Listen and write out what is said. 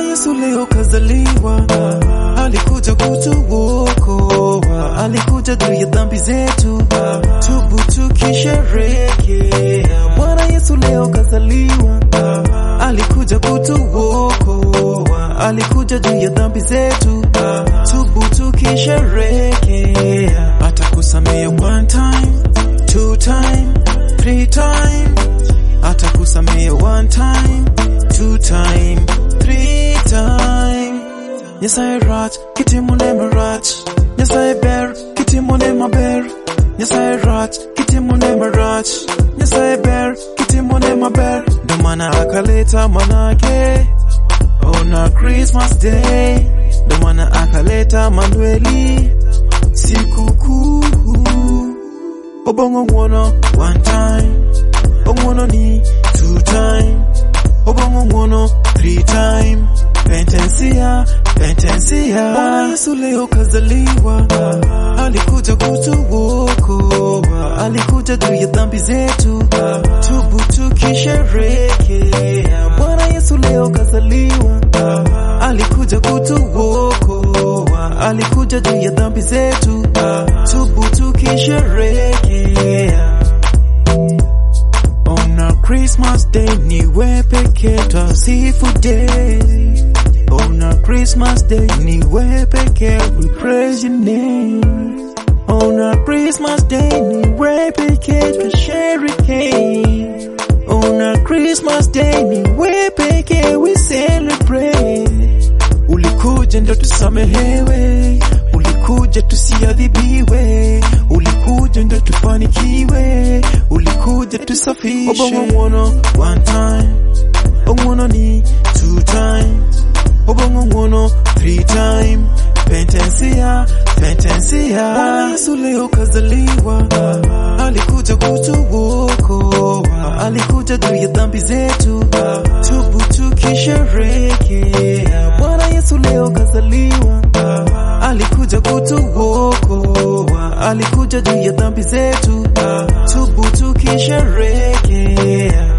Yesu leo kazaliwa, alikuja kutuokoa, alikuja juu ya dhambi zetu, tubu tukisherehekea. Bwana Yesu leo kazaliwa, alikuja kutuokoa, alikuja juu ya dhambi zetu, tubu tukisherehekea. Atakusamea one time, two time, three time, atakusamea one time, two time, three time. Nyasaye rach, kitimone marach, Nyasaye ber, kitimone maber, Nyasaye rach, kitimone marach, Nyasaye ber, kitimone maber. Ndo maana akaleta mwanake ona Christmas Day, ndo maana akaleta Manueli sikukuu. Obongo ngwono one time, ongwono ni two time, obongo ngwono three time. Pentensia, pentensia. Bwana Yesu leo kazaliwa, alikuja kutuokoa, alikuja juu ya dhambi zetu, tubu tukisherehekea. Bwana Yesu leo kazaliwa, alikuja kutuokoa, alikuja juu ya dhambi zetu, tubu tukisherehekea. On our Christmas day ni we pekee twasifu day. On our Christmas day ni we pekee we praise your name. On our Christmas day ni we pekee twasherehekea. On our Christmas day ni we pekee we celebrate. Ulikuja ndo tusamehewe, ulikuja tusiadhibiwe, ulikuja ndo tufanikiwe, ulikuja tusafishwe. Obongo ngwono one time, ongwono ni two times, obongo ngwono three time. Pentensia, pentensia. Bwana Yesu leo kazaliwa, alikuja kutuokoa, alikuja juu ya dhambi zetu, tubu tukisherehekea. Bwana Yesu leo kazaliwa, alikuja kutuokoa, alikuja juu ya dhambi zetu, tubu tukisherehekea.